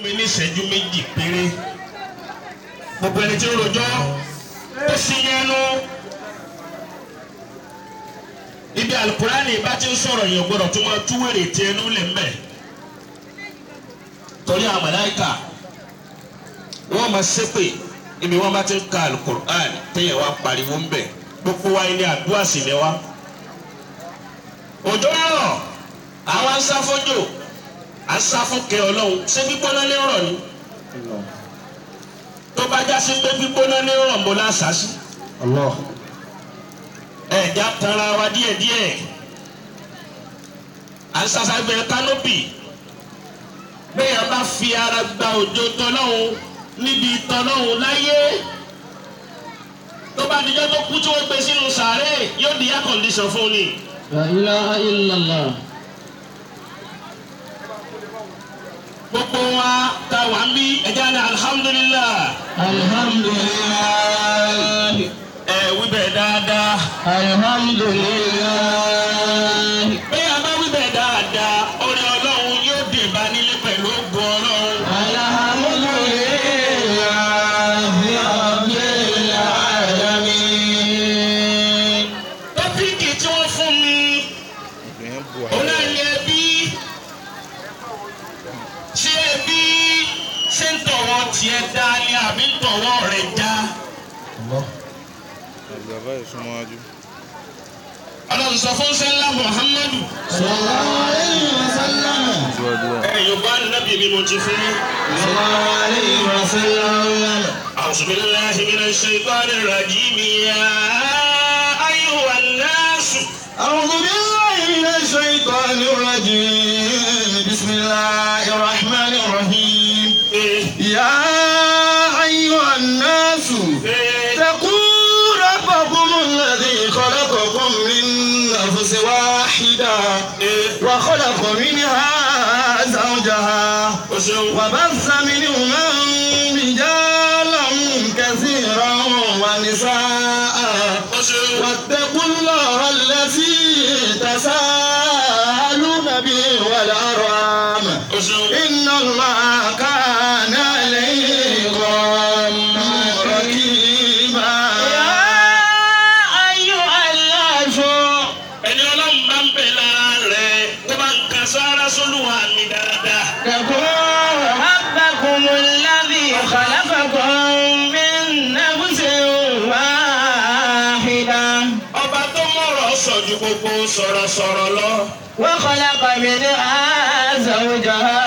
mi ní ìṣẹ́jú méjì péré gbogbo ẹni tí ó rojọ́ ó sì yẹnu ibi alukurani bá ti ń sọ̀rọ̀ yẹn gbọ́dọ̀ tó máa túwèrè tí ẹnu lè mẹ́ torí àwọn màláíkà wọ́n máa ṣépè ibi wọ́n bá ti ń ka alukurani téèyàn wá pariwo ń bẹ̀ gbogbo wa ilé àdúrà sì ni wa òjò rọ̀ àwọn asáfójò asáfókè ọlọ́run ṣé gbígbóná ní rọ̀ ni tó bá já sí pé gbígbóná ní rọ̀ mo lásà sí Allah. ẹ̀já tanra wa díẹ̀díẹ̀ asasagbẹ kánópì bẹ́ẹ̀ bá fi ara gba òjò tọ́lọ́hún níbi tọ́lọ́hún láyé tó bá dijọ́ tó kú tí wọ́n gbé sínú sàárè yóò di air condition fún ni. La ilaha illallah. gbogbo wa ta wà ń bí ẹja ní alhamdulilah Alhamdulillah. ẹ wíbẹ̀ dáadáa Alhamdulillah. bẹ́ẹ̀ bá wíbẹ̀ dáadáa orí ọlọ́run yóò dé bá nílé pẹ̀lú ògùn ọlọ́run. tọ́píìkì tí wọ́n fún mi òun náà ní ẹbí ṣé ẹbí ṣé ń tọ̀wọ́ tiẹ̀ dá ni àbí ń tọ̀wọ́ rẹ̀ dá. Bàbá ìsúnmọ́jú. ọlọ́run sọ fún sẹ́lá muhammadu Sallallahu alayhi wa sallam. Dúró ẹ yorùbá nàbí mi mo ti fún yín. Sallallahu alayhi wa sallam. أعوذ بالله من الشيطان الرجيم يا أيها الناس أعوذ بالله من الشيطان الرجيم بسم الله الرحمن الرحيم إيه يا أيها الناس إيه اتقوا ربكم الذي خلقكم من نفس واحدة إيه وخلق منها زوجها وشو وبث منهما رجالا كثيرا ونساء وشو واتقوا الله الذي تساءلون به والأرحام وشو إن الله كان عليكم رقيبا يا أيها الناس ẹni ọlọ́run bá ń bẹ lára rẹ̀ tó bá ń kan sára sólùwà mi dáadáa. اتقوا ربكم الذي خلقكم من نفس واحدة ọba tó mọ̀rọ̀ sọ ju gbogbo sọ̀rọ̀sọ̀rọ̀ lọ. وخلق منها زوجها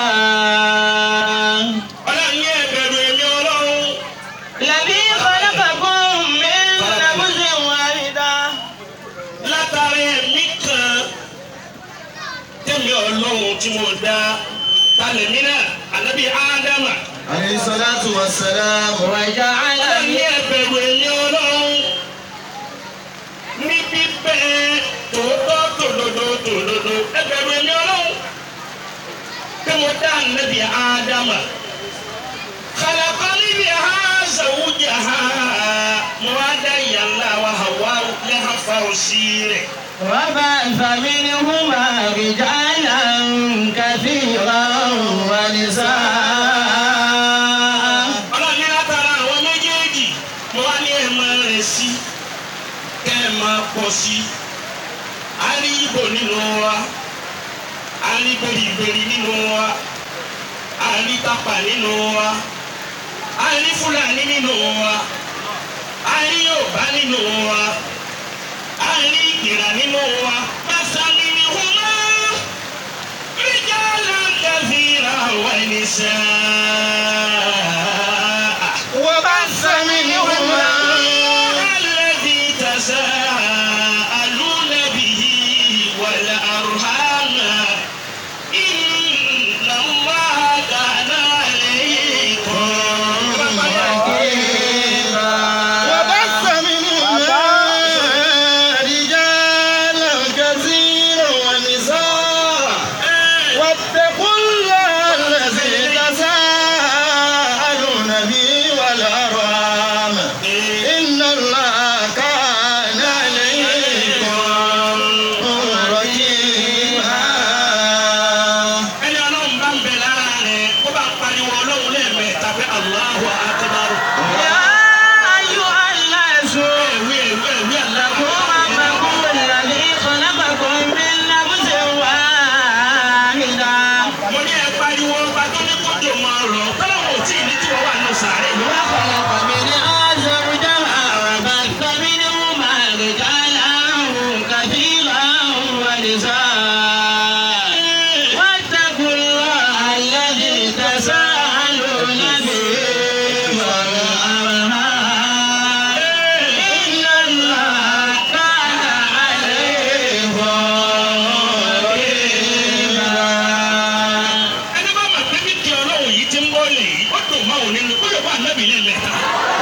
ọlọ́run ní ẹ̀bẹ̀rù èmi ọlọ́run. الذي خلقكم من نفس واحدة látara ẹ̀mí kan tẹ̀mí ọlọ́run tí mo dá talẹ̀mí náà ànábì ádámà. عليه الصلاة والسلام وجعل ọlọ́run ní ẹ̀bẹ̀rù èmi ọlọ́run. ní bíbẹ́ tòótọ́ tòdodo tòdodo ẹ̀bẹ̀rù èmi ọlọ́run. tí mo dá ànábì ádámà. khalaqani biha zawjaha mo wá dá ìyá ńlá wa Hawa lẹ́hàfà òsì rẹ̀. وبعث منهما رجالا كثيرا ونساء ọlọ́ni látara àwọn méjèèjì mo wá ní ẹ̀ máa rẹ̀ sí kẹ́ ẹ̀ máa pọ̀ sí a rí ibo nínú wa a rí gbèrígbèrí nínú wa a rí tápà nínú wa a rí fúlàní nínú wa a rí yorùbá nínú wa a rí ìgbìrà nínú wa pásánì ni wọn máa رجالا كثيرا ونساء وبث منهما الذي تساءلون به والأرحام إن الله كان عليكم وبث منهما رجالا كثيرا ونساء واتقوا الله الذي تساءلون ọlọ́run lẹ́ẹ̀mẹ́ta pé Allahu akbar. يا أيها الناس ẹ̀wí ẹ̀wí ẹ̀wí Allahu اتقوا ربكم الذي خلقكم من نفس واحدة mo ní ẹ pariwo ọba tó ní kójò máa rọ̀ tọ́lọ́wọ́ tí ì ní tí wọ́n wà nù sàárè ló wá. وخلق منها زوجها وبث منهما رجالا كثيرا ونساء واتقوا الله الذي تساءلون به والأرحام إن الله كان عليكم رقيبا ẹni bá mọ̀ pé kíkì ọlọ́run yìí ti ń bọ́ lè yìí ó dùn máa wò nínú kó lè wà nábì lẹ́ẹ̀mẹ́ta.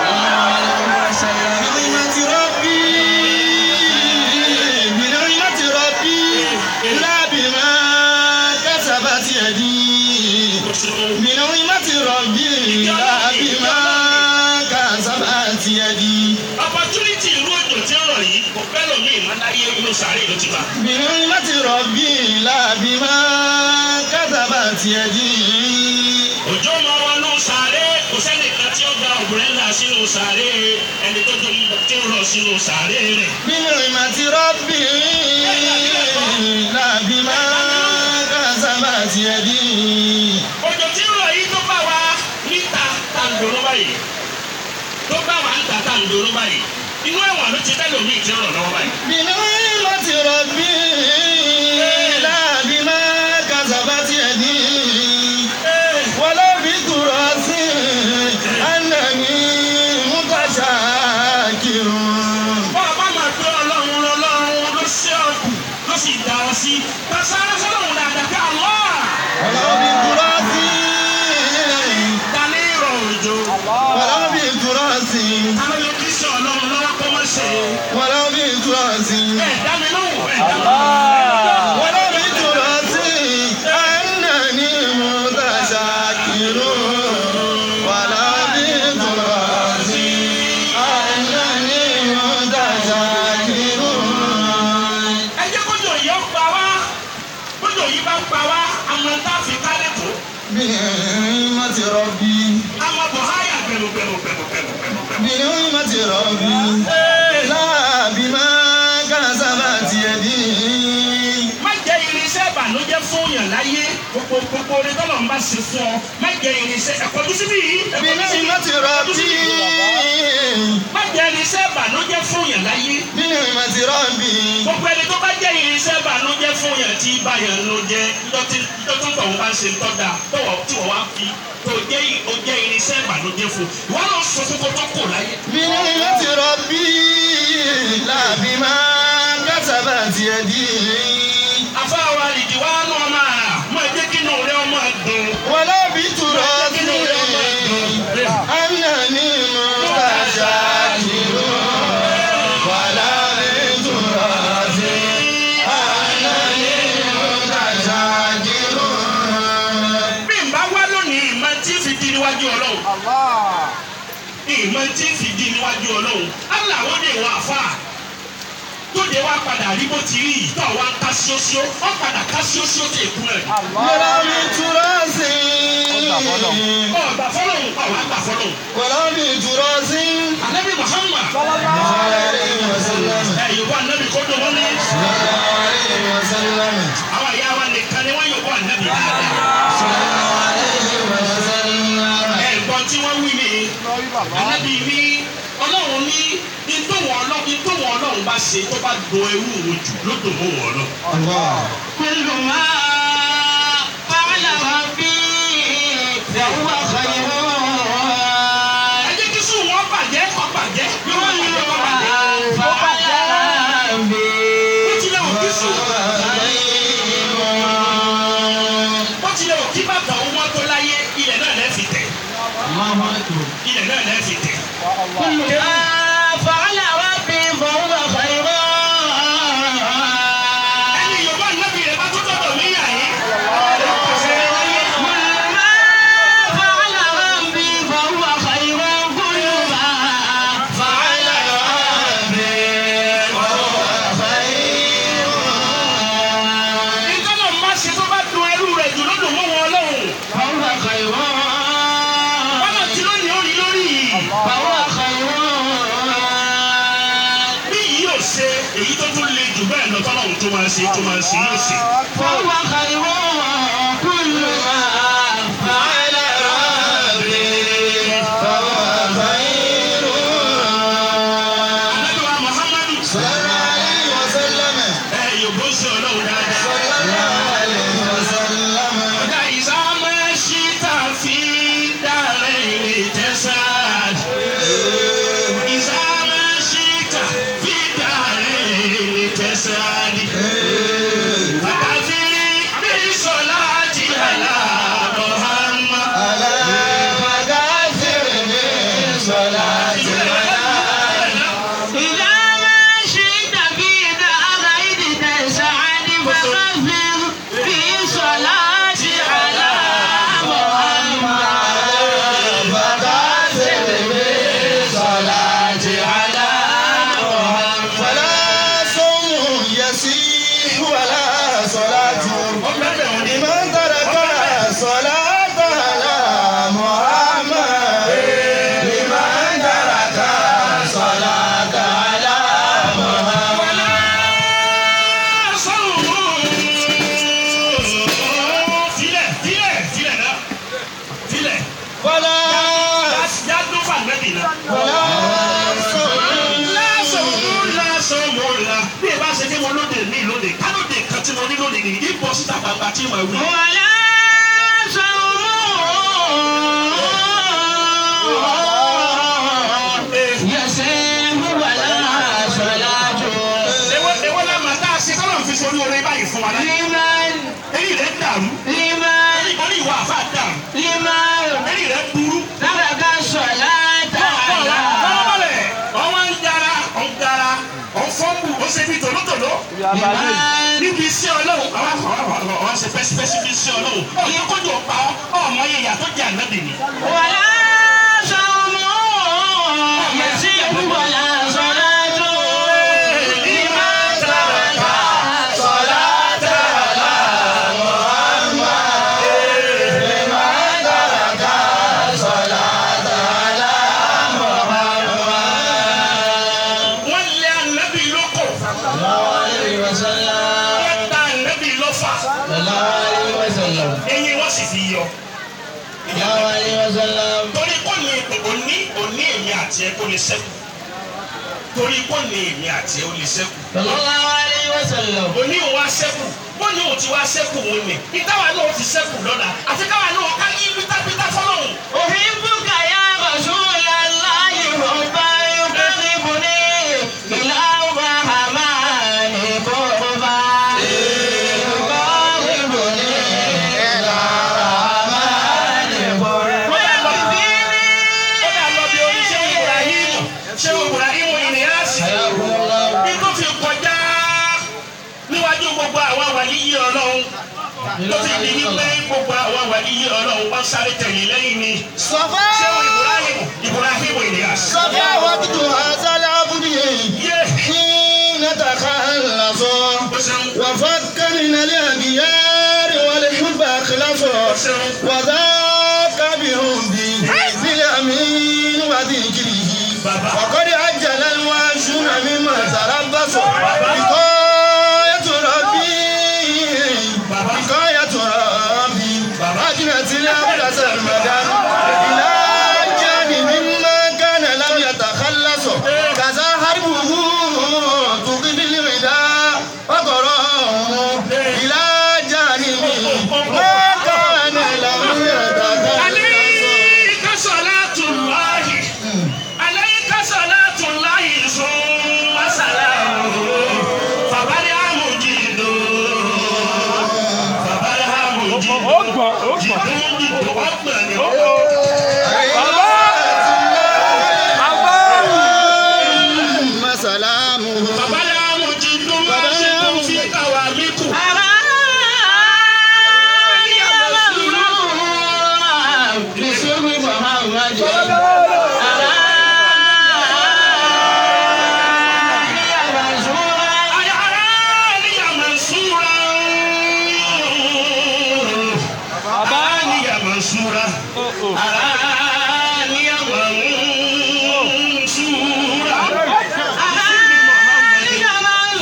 بنعمة ربي بنعمة ربي لا بما كسبت يدي بنعمة ربي لا بما كسبت يدي opportunity irú òjò tí ń rọ̀ yìí kò fẹ́ lómi ìmọ̀láyé inú sàárè ló ti bá. بنعمة ربي لا بما كسبت يدي òjò máa wọnú sàárè kò sẹ́nìkan tí ó gba òbúrẹ́là sínú sàárè ẹni tó tó tí ń rọ̀ sínú sàárè rẹ̀. بنعمة ربي لا بما كسبت يدي òjò tí ń rọ̀ yìí tó bá wa níta tá ń dòró báyìí tó bá wa níta tá ń dòró báyìí inú ẹ̀wọ̀n ló ti fẹ́ lómi tí ń rọ̀ lọ́wọ́ báyìí. بنعمة ربي لا بما كسبت يدي ولا بتراث أنني متشاكر bọ́ọ̀ bá máa gbé ọlọ́run lọ́lọ́run ló ṣe ọkù ló sì dá ọ sí pàṣẹ sọ́lọ́run dáadáa pé àlọ́ ولا بتراث ta ní ìrọ̀ òjò ولا بتراث ta ló lè kí sí ọlọ́run lọ́wọ́ kó má ṣe ولا بتراث ẹ̀ dá mi lóhùn ẹ̀ dá mi lóhùn. ولا بتراث أنني متشاكر ولا بتراث أنني متشاكر ẹ jẹ́ kójò yìí ó pa wá kójò yìí bá pa wá àwọn tá a fi kálẹ̀ tó بنعمة ربي àwọn bọ̀háyà bẹ̀rù bẹ̀rù bẹ̀rù bẹ̀rù bẹ̀rù bẹ̀rù. بنعمة ربي لا بما كسبت يدي má jẹ́ irinṣẹ́ ìbànújẹ́ fún yàn láyé gbogbo gbogbo orin tọ́lọ̀ ń bá ṣe fún ọ má jẹ́ irinṣẹ́ ẹ̀kọ́ tó síbí yìí ẹ̀kọ́ tó síbí بنعمة ربي má jẹ́ irinṣẹ́ ìbànújẹ́ fún yàn láyé بنعمة ربي gbogbo ẹni tó bá jẹ́ irinṣẹ́ ìbànújẹ́ fún yàn tí bá yàn ló jẹ́ ńdọ́tí ńdọ́tí tó ń bá ń ṣe ńtọ́da tọ̀wọ̀ tí wọ́n wá fi tó jẹ́ ó jẹ́ irinṣẹ́ ìbànújẹ́ fún wọ́n lọ sọ fún kó tó kò láyé. بنعمة ربي لا بما كسبت يدي afáwa ìdíwá náà máa mọ ẹ jẹ́ kí inú rẹ ọmọ dùn. ولا بتراث أنني متشاكر ولا بتراث أنني متشاكر bí n bá wá lónìí ìmọ̀ tí fi di níwájú ọlọ́run. ìmọ̀ tí fi di níwájú ọlọ́run. aláwọ̀ dé wà fà. tóde wá padà rí bó ti rí yìí tó wá ń ká síósíó ó padà ká síósíó tó èkú rẹ̀. ولا بتراث ọ̀gbà fọlọ́hún pa wàá gbà fọlọ́hún. ولا بتراث anabi muhammad عليه وسلم ẹ yorùbá anabi kó dùn wọn ní. عليه وسلم àwọn ìyá wa nìkan ni wọ́n yorùbá anabi dáadáa. عليه وسلم ẹ gbọ́n tí wọ́n wí ni anabi ní ọlọ́run ní ìtòwọ̀n ọlọ́run ìtòwọ̀n ọlọ́run bá ṣe tó bá do ewu wò jù ló dùn mọ́ wọn lọ. الله كل ما فعل ربي فهو خير ẹ jẹ́ kí sùn wọn bàjẹ́ kọ́ bàjẹ́ yóò wọ́n bàjẹ́ kọ́ bàjẹ́. فعل ربي bó tilẹ̀ wò kí sùn bó tilẹ̀ wò kí bàtà owó tó láyé ilẹ̀ náà lẹ́ fi tẹ̀ ilẹ̀ náà lẹ́ fi tẹ̀. كل ما فعل ربي فهو خير ẹni yorùbá nàbì rẹ̀ bá tó tọ̀tọ̀ níyà yìí. كل ما فعل èyí tó tún le jù bẹ́ẹ̀ lọ tọ́lọ́run tó máa ṣe tó máa ṣe yóò ṣe. فهو خير كل ما فعل ربي فهو خير Àdúrà Muhammadu ẹ yòókù sí ọlọ́run dáadáa. Ọ̀dà ìsámẹ́ ṣíta fi dàrẹ́ ìrè tẹ́sán. Ìsámẹ́ ṣíta fi dàrẹ́ ìrè tẹ́sán. Àtàfi bí sọlá ti hàlà Muhammad. إذا ما شئت في دارين تسعد فخفض في صلاة على محمد فخفض في صلاة على محمد Ọ̀gbẹ́bẹ̀ wọn ni Filẹ̀ filẹ̀ filẹ̀ náà filẹ̀ yàtọ̀ fà nẹ́bì náà. Lásán lásán mo la bí ẹ bá ṣe kí mo lóde ní lóde kálóde kan tí mo ní lóde nìyí ní bọ́ síta gbangba tí mo wí. ولا صوم يسير ولا صلاة Ewé ewé la máa tá a ṣe kọ́lọ̀ fi sórí orin báyìí fún wa náà. لمن Eyín rẹ̀ dàrú. لمن Eyín orí ìwà àfa dàrú. لمن Eyín rẹ̀ burú. ترك الصلاة على Fọlọ́bọ̀lẹ̀ ọwọ́ ń jara ọ̀ ń jara ọ̀ ń fọ́nbù ó ṣe bí tòlótòló. لمن Níbi iṣẹ́ ọlọ́run àwọn àwọn àwọn ṣe pẹ́sipẹ́sì fi iṣẹ́ ọlọ́run. Ọ̀yẹ́ kójú ọ̀pá ọmọ yẹn yàtọ̀ jẹ́ ànábì ni. ولا صوم يسير ولا صلاة لمن ترك الصلاة على محمد لمن ترك الصلاة على محمد Wọ́n lé ànábì lóko. صلى الله عليه وسلم Wọ́n ta ànábì lọ́fà. صلى الله عليه وسلم Eyín wọ́n sì fi yọ. صلى الله عليه وسلم torí kò ní òní òní èmi àti ẹ kò lè ṣẹ́kù torí kò ní èmi àti ẹ ó lè ṣẹ́kù صلى الله عليه وسلم òní òun wá ṣẹ́kù bó ní òun ti wá ṣẹ́kù òun ni ìtawà náà ti ṣẹ́kù lọ́la àti káwa náà ká yí pítápítá fọlọ́hún. أحبك يا رسول الله حبا يقربني إلى الرحمن قربا يقربني إلى الرحمن قربا ويكفيني ó yà lọ bí orí ṣé Ibrahim ṣé Ibrahim ìrìnàṣì حياكم الله bí tó fi kọjá níwájú gbogbo àwọn wàlíyí ọlọ́run tó fi di wípé gbogbo àwọn wàlíyí ọlọ́run wọ́n sáré tẹ̀lé lẹ́yìn ni ṣé Ibrahim Ibrahim ìrìnàṣì. yé ó ṣeun وفك من الأبيار والحب أخلصه ó ṣeun. وذاك بحبه بالأمين وذكره Bàbá. وقد عجل الواشون مما تربص بقاية ربي بقاية ربي أجنت الأبرص المدام إلى جانب مما كان لم يتخلص كذا حربه تقضي الغداء وقراه إلى جانب ما كان لم يتخلص عليك صلاة الله عليك صلاة الله ثم سلامه فبرها مجيد فبرها مجيد جيد أكبر ثم سلامه فبرها مجيد واثق في قوامكم أي أراني منصورا أراني منصورا أراني منصورا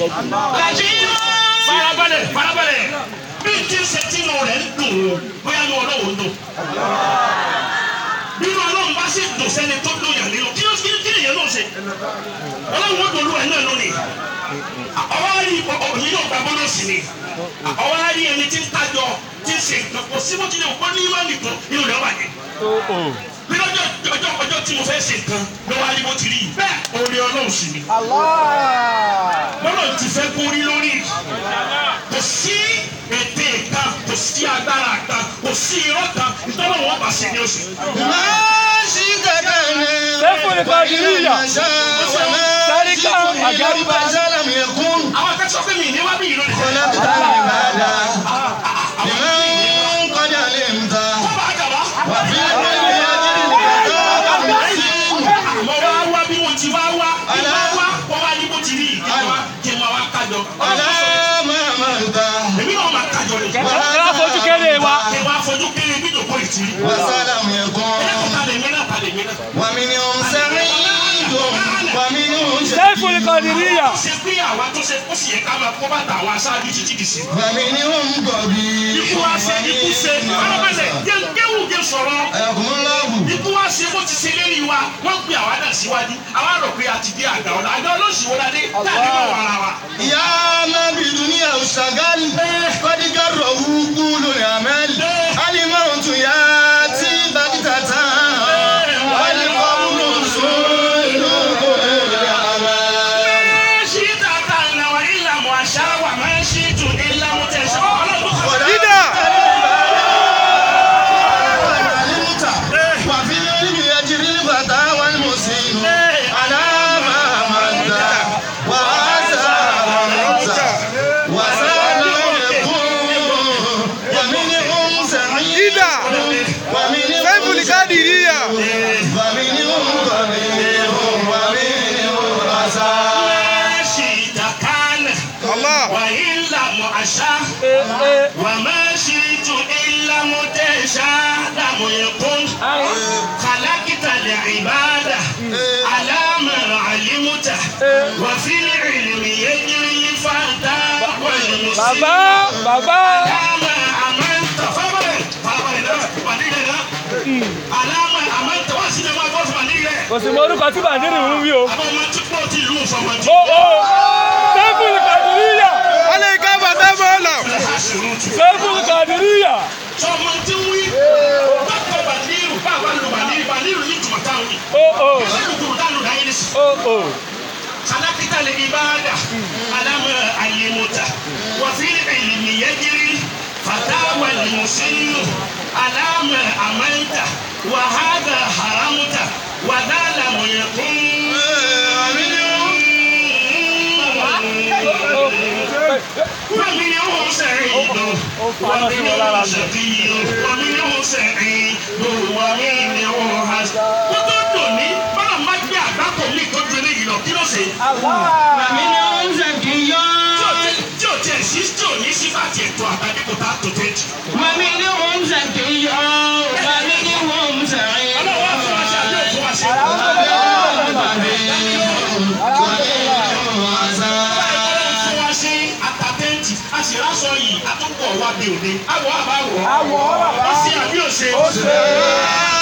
farabalẹ̀ farabalẹ̀ bí n ti ṣe tí inú rẹ̀ ń dùn o bóyá ní ọlọ́wọ́ ń dùn. bí inú ọlọ́run bá sì dùn sẹ́ni tó dùn yàn nínú kí ló kí kí nìyẹn náà ṣe. ọlọ́run ó dolú ẹ̀ náà lónìí. ọwọ́ á rí òyìn yóò gba bọ́nọ̀sì ni. ọwọ́ á rí ẹni tí ń tajọ tí ń ṣe nǹkan kò sí bó tilẹ̀ kó ní ìmọ̀ nìkan inú rẹ̀ wà ní. bí lọ́jọ́ ọjọ́ ọjọ́ tí mo fẹ́ ṣe nǹkan ló wá rí bó ti rí yìí bẹ́ẹ̀ orí ọlọ́run sì ni bọ́lá ti fẹ́ kórí lórí kò sí ète kan kò sí agbára kan kò sí irọ́ kan ìtọ́lọ́ wọn bá ṣe ní oṣù. Máṣí kẹ̀kẹ́ ni. Sẹ́fù ni Kàdíríyà. Sáríkà Àgáríbá. Sálàmù ẹ̀kún. àwọn akẹ́kọ̀ọ́ pé mi ní wá bí ìlú Kọ́lá nìkan. bìtá ní ìbàdà. Ìmọ̀ ń kọjá lè ń ta. wọ́n bá jàmbá. Wà fi ẹgbẹ́ ìlú ajé ìgbà sí. mo wá wá bí mo ti wá wá bí wá wá wọ́n wá ní bó ti rí kí n wá kí n wá wá kájọ. Ọ̀lá máa máa ń ta. èmi náà máa kájọ ni. Ká fojú kéré wa. kí n wá fojú kéré bí ìdòkó ìtìrí. Wà sálàmù ẹ̀kún. ẹlẹ́kọ̀ọ́ ta lè mí náà ta lè mí náà. Wà mí ní òun sẹ́rin dùn. Wà mí ní òun ṣe. Sẹ́fù ni Kàdíríyà. ṣe pé àwa tó ṣe ó sì yẹ ká máa kó bàtà àwọn aṣáájú títí dì sí. Wà mí ní òun gọ̀ bí. ikú wa ṣe ikú ṣe alábẹ́sẹ̀ kéwù ké sọ̀rọ̀ Ẹ̀kún lọ́ọ̀bù. ikú wa ṣe bó ti ṣe lérí wa wọ́n pe àwa náà síwájú àwa rò pé a ti dé àgbà ọ̀la àgbà olóṣìwò la dé láti mọ̀ wàrà wa. يا نبي دنيا وشغال قد جره كل الأمل الموت ياتي بغتة والقبر سول كل الأمل ṣí tata ìlà wa ìlà mọ̀ àṣà wa máa ń ṣí tù ìlà mọ̀ tẹ̀sán ọlọ́dún kan. Dídà. علمت وفي العلم يجري الفتى والمسلم على ما مات وعسى مات وسلم يكون ومنهم سعيد Dídà. ومنهم Sẹ́fù ni Kàdíríyà. ومنهم قبيح ومنهم رسال ṣí ìdàkánà Allah. wà ìlà mọ̀ àṣà wà máa ṣí tù ìlà mọ̀ tẹ̀sán lámù yẹ̀kún. خلقت العبادة على ما علمت وفي العلم يجري الفتى والمسلم Bàbá bàbá. على ما أمنت فبر فبر لا على ما أمنت واسد ما قلت ونيلة Kò sì mọ orúkọ tí Bàndírì ń wí o. أبو ما تقول تلو فما Ó ó. Sẹ́fù ni Kàdíríyà. Alẹ́ ìka bàtà bọ́ọ̀lù. Sẹ́fù ni Kàdíríyà. sọmọ tí ń wí bákan bàdírù báwa lù bàdírù bàdírù ní tùmọ̀ táwọn yìí Ó ó. lálùkù dánù láyé ní sùn. Ó ó. خلقت العبادة على ما علمت وفي العلم يجري فتاوى المسن على ما أمنت وهذا حرمت وذا لم يكن ومنه سعيد ومنه شقي ومنه سعيد ومنه حسن وتدني فلما má gbé àgbákò mi tó ju eléyìí lọ kí ló ṣe. ومنهم زكي tí o tiẹ̀ sí tí o ní sífà tiẹ̀ tó àtàdé kò tá tó tẹ́ jù. ومنهم زكي ومنهم سعيد ọlọ́wọ́ fún wa ṣe àbí òfin wa ṣe. fún wa ṣe àtàtẹ́ǹtì a sì rásọ yìí àtúnkọ̀ wa bí òde. àwọ̀ àbáwọ̀. àwọ̀ bàbá. ó ṣe àbí òṣè. ó ṣe.